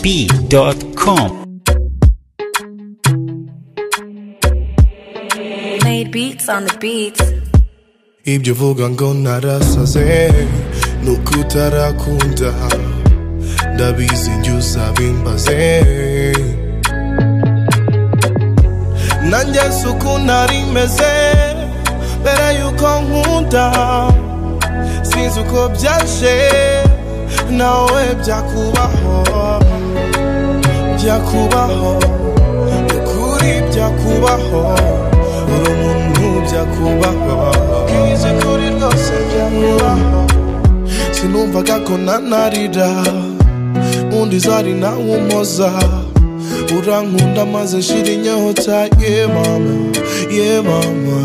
diegob.com. Made beats on the beats. Ibyo uvuga ngo narasaze ni uko utarakunda ndabizi njye uzabimbaze nanjye si uko nari meze mbere yuko nkunda sinzi uko byaje nawe byakubaho byakubaho ni ukuri byakubaho uri umuntu byakubaho nkizi kuri rwose byakubaho sinumvaga ko nanarira undi zari nawe umpoza urankunda maze shira inyota ye mama ye mama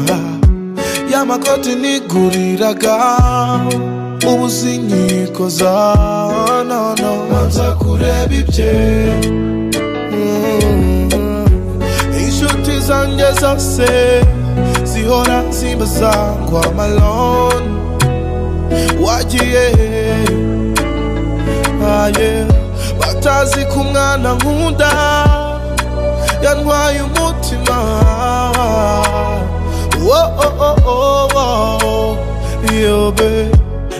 ya makoti niguriraga ubu sinyikoza nono manza kureba ibye Mm. inshuti zanjye zose zihora zimbaza ngo amalone wagiye aye batazi ko umwana nkunda yantwaye umutima wo oh, oh, oh, oh. yobe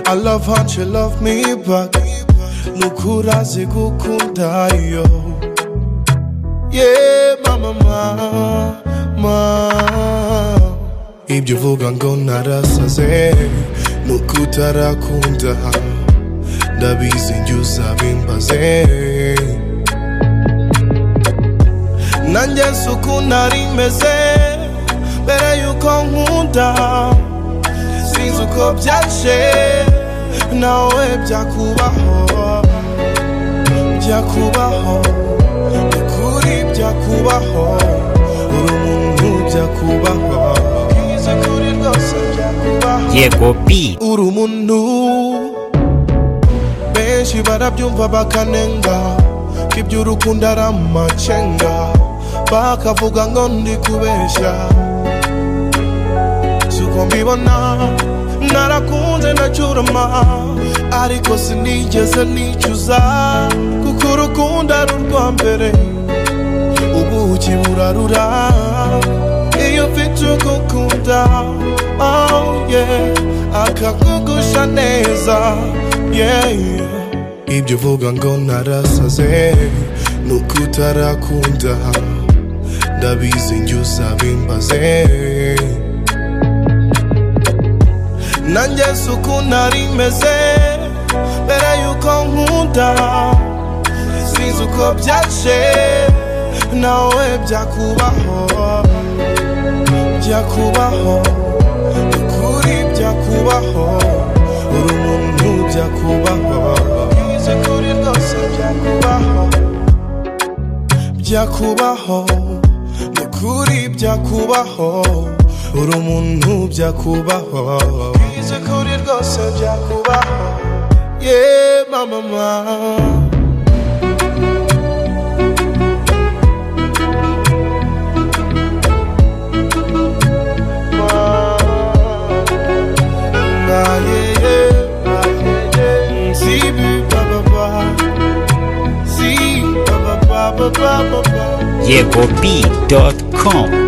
I love how she love me back nukurazi gukunda yo yeah, mama, mama. Ibyo uvuga ngo narasaze ni uko utarakunda ndabizi njye uzabimbaze nanjye si uko nari meze mbere yuko nkunda sinzi uko byaje nawe byakubaho byakubaho ukuri byakubaho uri umuntu byakubaho bwiza kuri rwose byakubaho diegob.com. uri umuntu benshi barabyumva bakanenga ko iby'urukundo ari amacenga bakavuga ngo ndi kubeshya suko mbibona narakunze ndacyurama ariko sinigeze nicuza kuko urukundo ari urwa mbere ubuki burarura iyo ufite ugukunda oh yeah akakugusha neza yeah yeah ibyo uvuga ngo narasaze ni uko utarakunda ndabizi njye uzabimbaze nanjye si uko nari meze mbere yuko nkunda sinzi uko byaje nawe byakubaho byakubaho ni ukuri byakubaho uri umuntu byakubaho nkizi kuri rwose byakubaho byakubaho ni ukuri byakubaho uri umuntu byakubaho nkizi kuri rwose byakubaho ye mama mama Ba ba ba ba ba ba diegob.com.